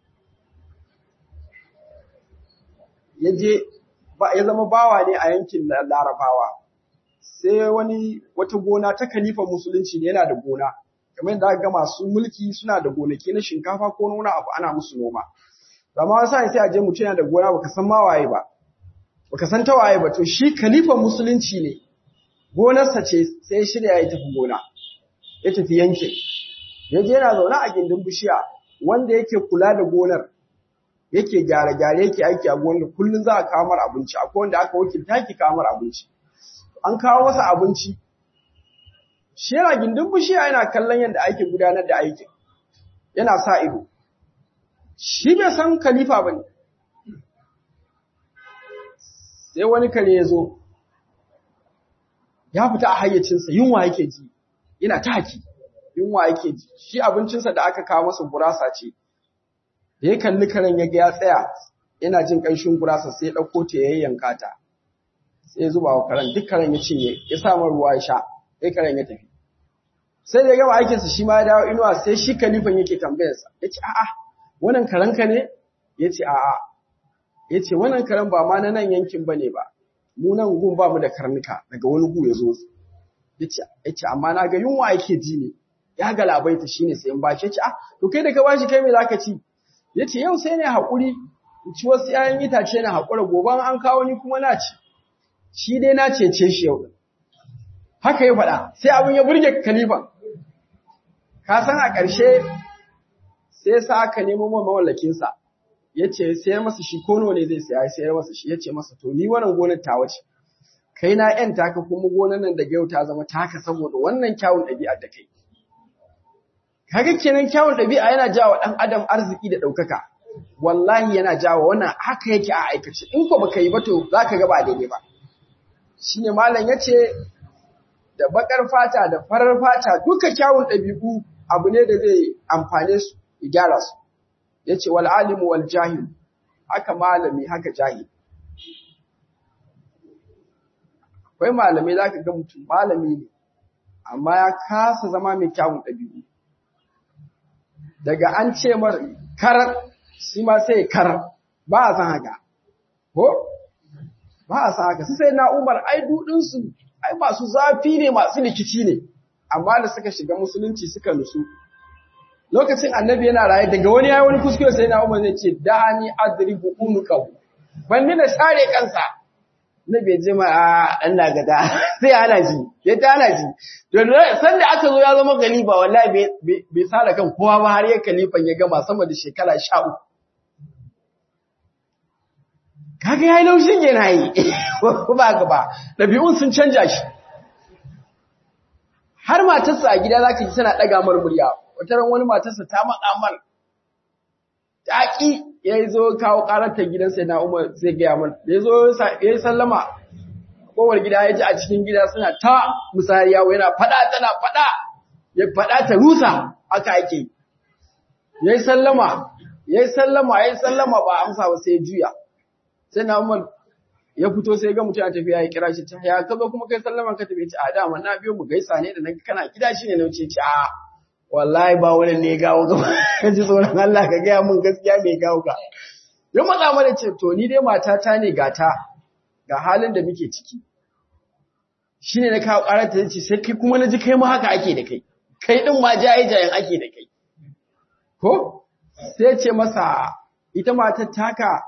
yaje ya zama bawa ne a yankin larabawa sai wani wata gona ta kalifan musulunci ne yana da gona kamar yadda ga masu mulki suna da gonaki na shinkafa ko nuna abu ana musu noma amma wasu sai a je mutum yana da gona baka san ma waye ba baka san ta waye ba to shi kalifan musulunci ne gonarsa ce sai ya shirya ya tafi gona ya tafi yankin ya je yana zaune a gindin bishiya wanda yake kula da gonar yake gyare-gyare yake aiki a gonar kullum za a kawo mar abinci akwai wanda aka wakilta ki kawo mar abinci an kawo masa abinci shi yana gindin bishiya yana kallon yadda ake gudanar da aikin yana sa ido shi bai san khalifa ba ne sai wani kare ya zo ya fita a hayyacinsa yunwa yake ji yana ta haki yunwa yake ji shi abincinsa da aka kawo masa gurasa ce da ya kalli karen ya ga ya tsaya yana jin ƙanshin gurasa sai ya ɗauko ta ya yayyanka ta sai zuba wa karen duk karen ya cinye ya samu ruwa ya sha sai karen ya tafi sai da ya gama aikinsa shi ma ya dawo inuwa sai shi kalifan yake tambayarsa ya ce a'a wannan karen ka ne ya ce a'a ya ce wannan karen ba ma na nan yankin ba ne ba mu nan gun ba mu da karnuka daga wani gu ya zo ya ce amma na ga yunwa yake ji ne ya galabaita shi ne sai in bashi ya ce ah to kai da ka bashi kai me za ka ci ya ce yau sai ne haƙuri in ci wasu ‘ya'yan itace na haƙura gobe an kawo ni kuma na ci shi dai na cece shi yau haka ya faɗa sai abin ya burge kalifan ka san a ƙarshe sai sa aka nemo ma mawallakinsa ya ce sayar masa shi ko ne zai saya sayar masa shi ya ce masa to ni wannan gonar ta wace kai na ‘yan taka kuma gonar nan daga yau ta zama taka saboda wannan kyawun ɗabi'ar da kai kaga kenan kyawun ɗabi'a yana jawo ɗan adam arziki da ɗaukaka wallahi yana jawo wannan haka yake a aikace in ko baka yi ba to zaka ga ba daidai ba shine malam yace da bakar fata da farar fata duka kyawun ɗabi'u abu ne da zai amfane su ya gyara su yace wal alimu wal jahil haka malami haka jahil akwai malamai zaka ga mutum malami ne amma ya kasa zama mai kyawun ɗabi'u daga an ce mar karar shi ma sai karar ba a san haka ko ba a san haka sai na umar ai dudinsu ai masu zafi ne masu likici ne amma da suka shiga musulunci suka nusu lokacin annabi yana raye daga wani yayi wani kuskure sai na umar zai ce dani adribu unuqahu ban ni da sare kansa na bai ji ma dan gada sai ana ji ya ta ana ji to san da aka zo ya zama galiba wallahi bai sare kan kowa ba har ya kalifan ya gama sama da shekara 13 kaga yayi laushin yana yi ko ba ga ba dabi'un sun canja shi har matarsa a gida zaka ji tana daga mar murya wata ran wani matarsa ta matsa mar taƙi ya zo kawo ƙarar ta gidan sai na umar sai gaya mana ya zo ya yi sallama kowar gida ya ji a cikin gida suna ta musariya yana faɗa tana faɗa ya faɗa ta rusa aka ake ya yi sallama ya yi sallama ya yi sallama ba amsa ba sai juya sai na umar ya fito sai ga mutum ya tafiya ya kira shi ta ya ka zo kuma kai sallama ka tafi ce a dama na biyo mu gaisa ne da na kana gida shi ne na wuce ce a wallahi ba wani ne gawo gaba ka ji tsoron Allah ka gaya mun gaskiya mai gawo ka ya matsa mana ce to ni dai matata ne gata ga halin da muke ciki shine na kawo ƙarar ta ce sai kai kuma na ji kai ma haka ake da kai kai din ma jaye jayen ake da kai ko sai ce masa ita matar taka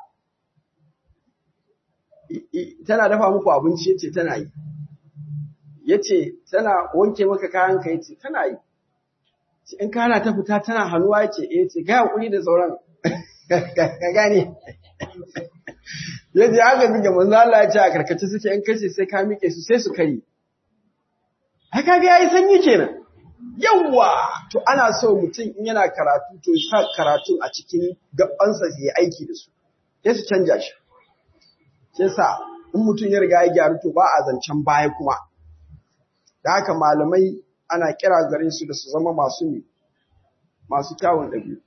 tana dafa muku abinci yace tana yi yace tana wanke maka kayan ka yace tana yi in kana ta fita tana hannuwa yace eh yace ga hakuri da sauran ka gane yace haka suke manzo Allah ya ce a karkace suke in kace sai ka mike su sai su kare haka ga yayi sanyi kenan yawwa to ana so mutum in yana karatu to sa karatun a cikin gabansa ya aiki da su sai su canja shi yasa in mutum ya riga ya gyaru to ba a zancen baya kuma da haka malamai ana kira gare su da su zama masu ne masu kyawun ɗabi'u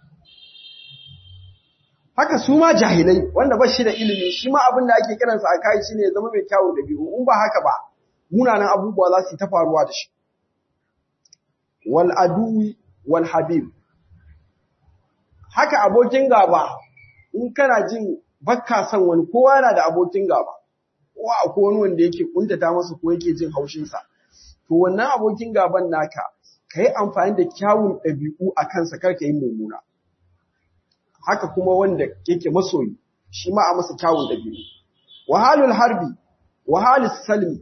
haka su ma jahilai wanda ba shi da ilimi shi ma abin da ake kiransa a kai shine ya zama mai kyawun ɗabi'u in ba haka ba munanan abubuwa za su yi ta faruwa da shi wal aduwi wal habib haka abokin gaba in kana jin bakka son wani kowa yana da abokin gaba kowa akwai wani wanda yake kuntata masa ko yake jin haushin sa to wannan abokin gaban naka kai amfani da kyawun ɗabi'u a kansa kar ka yi mummuna haka kuma wanda yake masoyi shi ma a masa kyawun ɗabi'u wahalul harbi wahalus salmi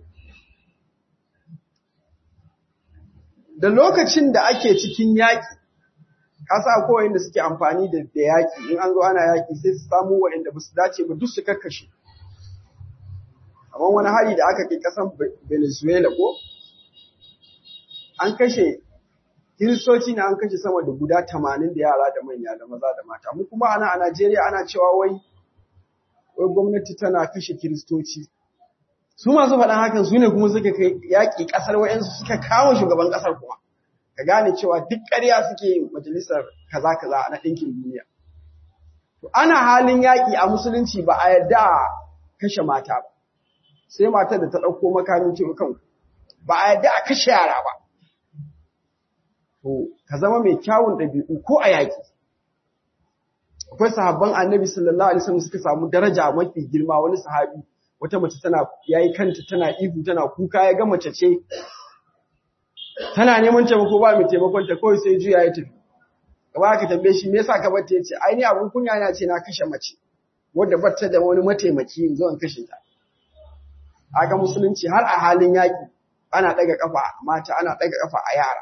da lokacin da ake cikin yaƙi kasa ko wanda suke amfani da da yaƙi in an zo ana yaƙi sai su samu waɗanda ba su dace ba duk su kakkashe amma wani hari da aka kai ƙasan Venezuela ko an kashe kiristoci na an kashe sama da guda tamanin da yara da manya da maza da mata mu kuma ana a Najeriya ana cewa wai wai gwamnati tana kashe kiristoci su masu faɗan hakan su ne kuma suka kai yaƙi ƙasar wa'yansu suka kawo shugaban ƙasar kuma ka gane cewa duk ƙarya suke yin majalisar kaza kaza na ɗinkin duniya to ana halin yaƙi a musulunci ba a yarda a kashe mata ba sai matar da ta ɗauko makamin cewa kan ba a yarda a kashe yara ba to ka zama mai kyawun ɗabi'u ko a yaƙi akwai sahabban annabi sallallahu alaihi wasallam suka samu daraja mafi girma wani sahabi wata mace tana yayi kanta tana ihu tana kuka ya ga mace ce tana neman taimako ba mai taimakon ta kawai sai juya ya tafi gaba ka tambaye shi me yasa ka bar ta yace ai ni abun kunya na ce na kashe mace wanda batta da wani mataimaki in zo in kashe ta aga musulunci har a halin yaki ana daga kafa mata ana daga kafa a yara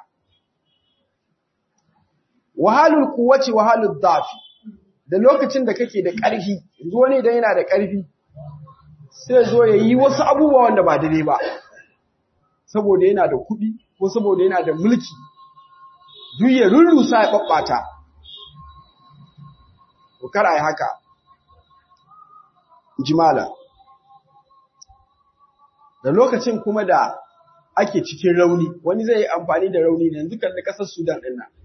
wahalul quwwati wahalud dafi da lokacin da kake da ƙarfi yanzu wani idan yana da ƙarfi sai zo ya yi wasu abubuwa wanda ba daidai ba saboda yana da kuɗi ko saboda yana da mulki duk ya rurrusa ya ɓaɓɓata ko kar a yi haka jimala da lokacin kuma da ake cikin rauni wani zai yi amfani da rauni ne yanzu kalli ƙasar sudan ɗin nan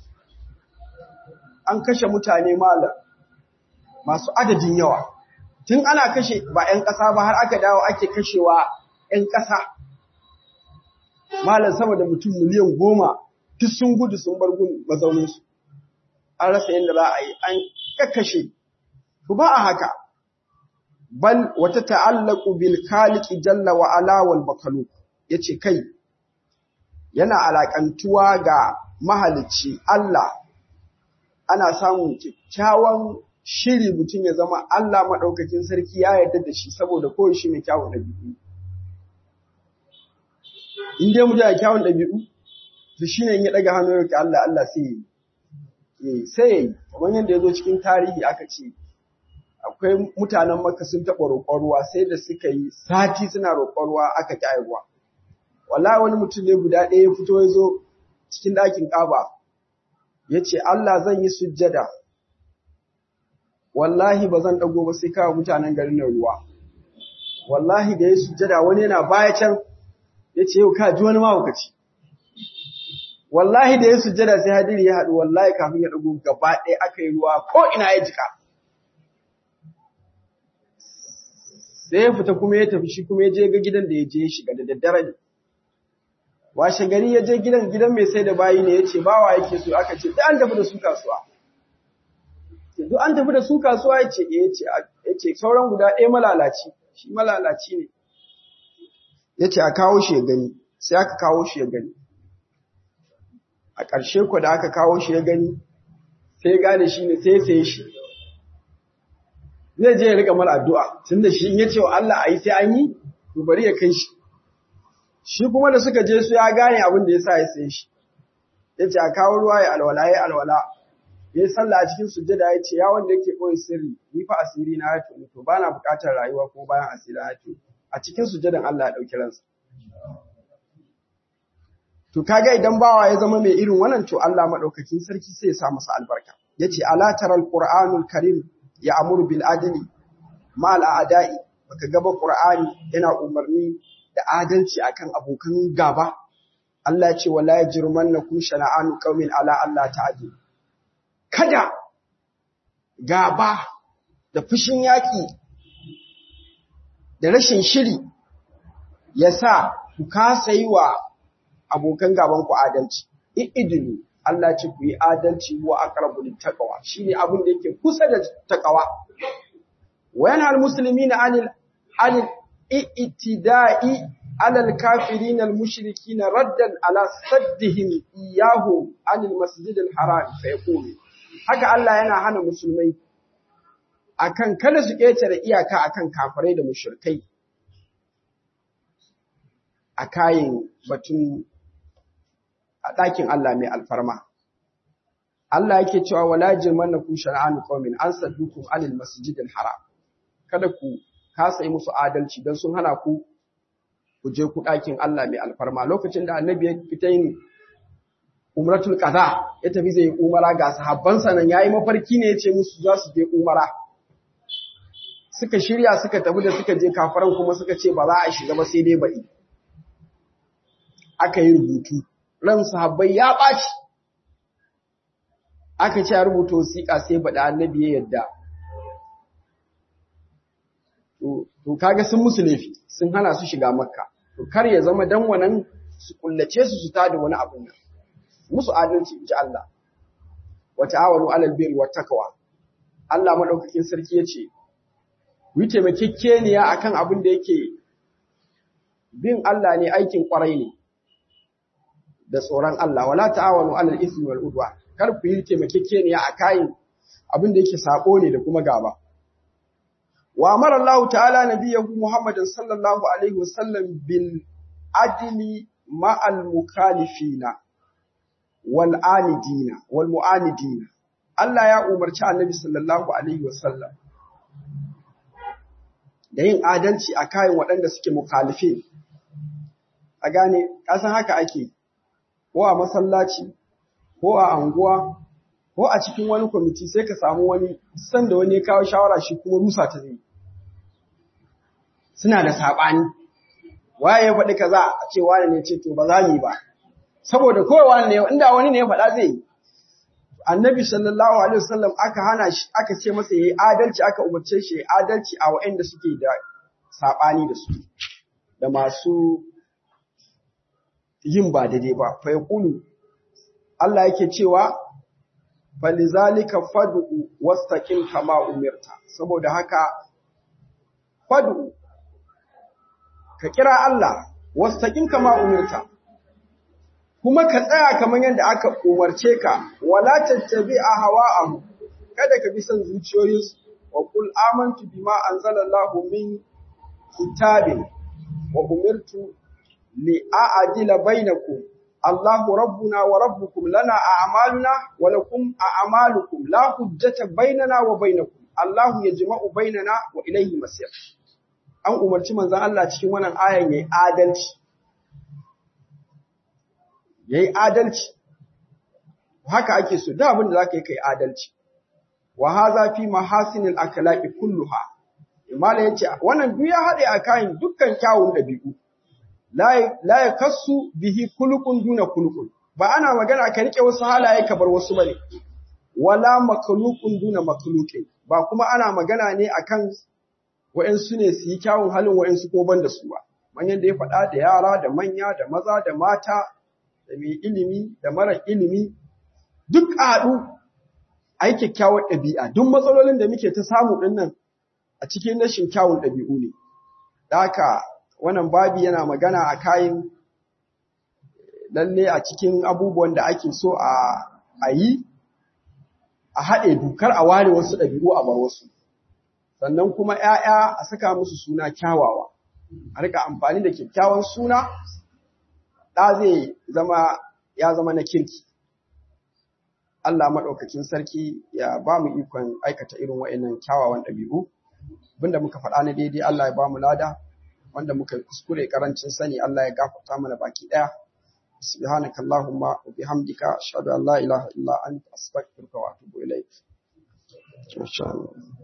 an kashe mutane malam masu adadin yawa tun ana kashe ba 'yan ƙasa ba har aka dawo ake kashewa 'yan ƙasa malam sama da mutum miliyan goma duk sun gudu sun bar gun mazauninsu an rasa yadda za a yi an kakkashe ku ba a haka bal wata ta'allaku bil khaliqi jalla wa ala wal makhluq yace kai yana alakantuwa ga mahalicci Allah ana samun kyakkyawan shiri mutum ya zama Allah maɗaukakin sarki ya yarda da shi saboda kawai shi mai kyawun ɗabi'u. In dai mutum ya kyawun ɗabi'u, to shi ne in ya ɗaga hannu ya roƙi Allah, Allah sai yi. Sai ya yi, kamar yadda ya zo cikin tarihi aka ce, akwai mutanen maka sun taɓa roƙon ruwa sai da suka yi sati suna roƙon ruwa aka ƙi ruwa. Wallahi wani mutum ne guda ɗaya ya fito ya zo cikin ɗakin ƙaba, ya ce Allah zan yi sujjada wallahi ba zan dago ba sai kawo mutanen garin nan ruwa wallahi da ya sujjada wani yana baya can ya ce yau ka ji wani mahaukaci wallahi da ya sujjada sai hadiri ya haɗu wallahi kafin ya dago gaba ɗaya aka yi ruwa ko ina ya jika sai ya fita kuma ya tafi shi kuma ya je ga gidan da ya je ya shiga da daddare ne washe gari ya je gidan gidan mai sai da bayi ne ya ce bawa yake so aka ce an tafi da su kasuwa duk an tafi da su kasuwa ya ce ya ce sauran guda ɗaya malalaci shi malalaci ne ya ce a kawo shi ya gani sai aka kawo shi ya gani a ƙarshe ku da aka kawo shi ya gani sai ya gane shi ne sai ya saye shi zai je ya riƙa mara addu'a tun da shi in ya ce wa Allah a yi sai an yi to bari ya kai shi shi kuma da suka je su ya gane abin da ya sa ya saye shi ya ce a kawo ruwa ya alwala ya alwala ya yi sallah a cikin sujjada ya ce ya wanda yake koyi sirri ni fa asiri na ya tuni to bana buƙatar rayuwa ko bayan asiri ya tuni a cikin sujjadan Allah ya ɗauki ransa to kaga idan bawa ya zama mai irin wannan to Allah madaukakin sarki sai ya sa masa albarka yace ala taral qur'anul karim ya amuru bil adli ma al a'da'i baka gaba qur'ani yana umarni da adalci akan abokan gaba Allah ya ce wala yajrumannakum shana'anu qaumin ala Allah ta'dilu kada gaba da fushin yaƙi da rashin shiri ya sa ku kasa yi wa abokan gaban ku adalci. I'idilu, Allah ce ku yi adalci wa aqrabu littaqwa shine abin da yake kusa da taqwa. Wa yana almuslimina anil anil i'tida'i ala al-kafirin al-mushrikin raddan ala saddihim iyyahu anil masjid al-haram fa yaqulu haka Allah yana hana musulmai akan kada su ƙetare iyaka akan kafirai da mushrikai a kayan batun a ɗakin Allah mai alfarma. Allah yake cewa wala jirmannakum shar'anu qaumin an saddukum anil masjidil haram kada ku kasa yi musu adalci don sun hana ku ku je ku ɗakin Allah mai alfarma lokacin da annabi ya fita yin umratul qada ya tafi zai umara ga sahabbansa nan yayi mafarki ne yace musu za su je umara suka shirya suka tafi da suka je kafaran kuma suka ce ba za a shiga ba sai dai baɗi aka yi rubutu ran sahabbai ya ɓaci aka ce rubuta wasiƙa sai baɗa annabi ya yadda to kaga sun musu laifi sun hana su shiga makka to kar ya zama dan wannan su kullace su su tada wani abun nan musu adalci inji Allah wa ta'awanu 'alal birri wat taqwa Allah madaukakin sarki yace ku yi taimakekeniya akan abin da yake bin Allah ne aikin kwarai ne da tsoron Allah wala ta'awanu 'alal ismi wal udwa kar ku yi taimakekeniya akan abin da yake sako ne da kuma gaba wa amara Allah ta'ala nabiyahu Muhammadin sallallahu alaihi wasallam bil adli ma'al mukhalifina wal anidina wal mu'anidina Allah ya umarci Annabi sallallahu alaihi wasallam da yin adalci a kayan waɗanda suke mukhalifi a gane kasan haka ake ko a masallaci ko a anguwa ko a cikin wani kwamiti sai ka samu wani sanda wani ya kawo shawara shi kuma rusa ta zai suna da saɓani waye ya faɗi kaza a ce wani ne ce to ba za mu yi ba saboda kowa ne inda wani ne ya faɗa zai yi annabi sallallahu alaihi wasallam aka hana shi aka ce masa yayi adalci aka umarce shi yayi adalci a waɗanda suke da saɓani da su da masu yin ba daidai ba fa yaqulu Allah yake cewa falizalika fad'u wastaqim kama umirta saboda haka fad'u ka kira Allah wastaqim kama umirta kuma ka tsaya kamar yadda aka umarce ka wala tattabi'a hawa'ahu kada ka bi son zuciyoyinsu wa qul amantu bima anzalallahu min kitabin wa umirtu li a'dila bainakum Allahu rabbuna wa rabbukum lana a'maluna wa lakum a'malukum la hujjata bainana wa bainakum Allahu yajma'u bainana wa ilayhi masir an umarci manzon Allah cikin wannan ayan yayi adalci yayi adalci haka ake so da abin da zaka yi kai adalci wa hadha fi mahasinil akhlaqi kulluha imala yace wannan duk ya hade akan dukkan kyawun dabi'u la la yakassu bihi kulukun duna kulukun ba ana magana ka rike wasu halaye ka bar wasu bane wala makhluqun duna makhluqin ba kuma ana magana ne akan wa'ansu ne su yi kyawun halin wa'ansu ko ban da su ba manyan da ya faɗa da yara da manya da maza da mata da mai ilimi da mara ilimi duk a haɗu a yi kyakkyawar ɗabi'a duk matsalolin da muke ta samu ɗin nan a cikin rashin kyawun ɗabi'u ne da haka wannan babi yana magana a kayan lalle a cikin abubuwan da ake so a yi a haɗe dukar a ware wasu ɗabi'u a bar wasu sannan kuma ‘ya'ya a saka musu suna kyawawa a rika amfani da kyakkyawan suna ɗa zai zama ya zama na kirki Allah maɗaukakin sarki ya ba mu ikon aikata irin wa'annan kyawawan ɗabi'u abinda muka faɗa na daidai Allah ya ba mu lada wanda muka kuskure karancin sani Allah ya gafarta mana baki ɗaya سبحانك اللهم وبحمدك أشهد أن لا إله إلا أنت أستغفرك وأتوب إليك ما شاء الله